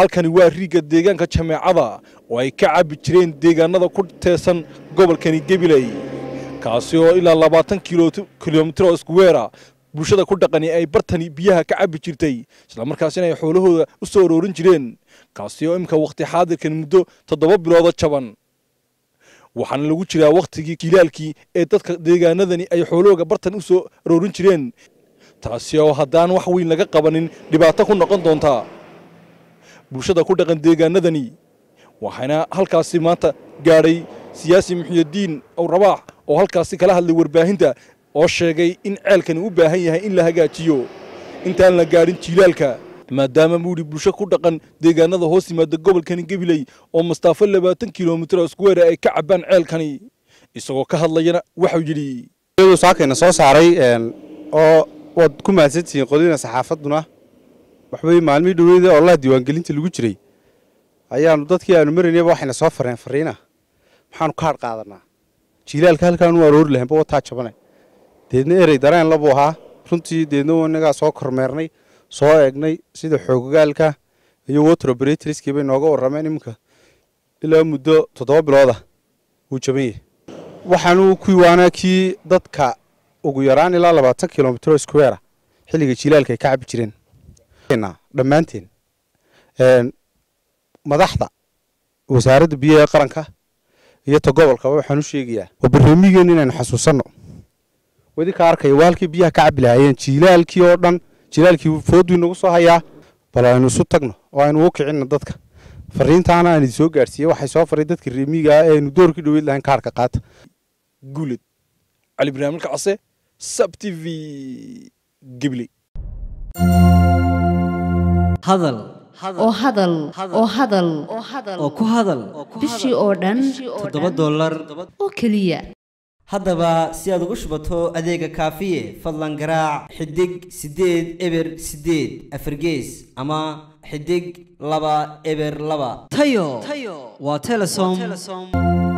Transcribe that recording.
halkani waa riigga deegaanka jameecada oo ay ka cabbi jireen deegaanada ku teesan gobolkani gebiley kaasi oo ilaa labaatan kilomitir oo iskuweera bulshada ku dhaqani ay bartani biyaha ka cabbi jirtay islamarkaasina ay xoolahooda u soo aroorin jireen kaasi oo imika wakhti xaadirkan muddo toddoba bilooda jaban waxaana lagu jiraa wakhtigii kilaalkii ee dadka deegaanadani ay xoolahooga bartan u soo aroorin jireen taasi oo haddaan wax weyn laga qabanin dhibaato ku noqon doontaa bulshada ku dhaqan deegaanadani waxaana halkaasi maanta gaadhay siyaasi muxiyadiin awrabaax oo halkaasi kala hadlay warbaahinta oo sheegay in ceelkani u baahan yahay in la hagaajiyo intaan la gaadhin jiilaalka maadaama buuhi bulsho ku dhaqan deegaanada hoos yimaada gobolkani gabiley oo mastaafo labaatan kilomitir oo iskuweera ay ka cabbaan ceelkani isagoo ka hadlayana waxau yidhi saakayna soo saaray oo waad ku mahadsantihiin qodina saxaafadduna waxbay maalmihii dhoweyda oo laha diiwaangelinta lagu jiray ayaanu dadkii aanu maraynayba waxayna soo fareen fariina maxaanu kaadh qaadanaa jiilaalka halkaanu aroori lahaynba wataa jabane deedna erey dareen labuu ahaa runtii deedna inagaa soo kormeernay soo eegnay sida xoogagaalka iyo water operatorskii bay nooga warrameen iminka ilaa muddo toddoba bilooda wuu jaban yahay waxaanu kuwii waanaa kii dadka ugu yaraan ilaa labaatan kilomitr square xilliga jilaalka ay ka cabbi jireen dhammaanteen madaxda wasaaradda biyaha ee qaranka iyo ta gobolkaba waxaan u sheegayaa waa barnaamijgeen inaynu xasuusanno wadi ka arkaya waa halkii biyaha ka cabbi lahaayeen jilaalkii oo dhan jilaalkii fooduu inagu soo hayaa bal aynu isu tagno oo aynu u kicinno dadka fariintaana aan idin soo gaarsiiyey waxay soo faray dadka reemiga ah ee aynu doorkii dhoweyd lahayn kaarka qaata guuled cali barnaamilka case sab t v gibley hadal oo hadal oo hadal oo ku hadal bishii oo dhan toddoba dollar oo keliya haddaba si aad ugu shubato adeega kaafiye fadlan garaac xidig siddeed eber siddeed afargees ama xidig laba eber laba tayo waa telesom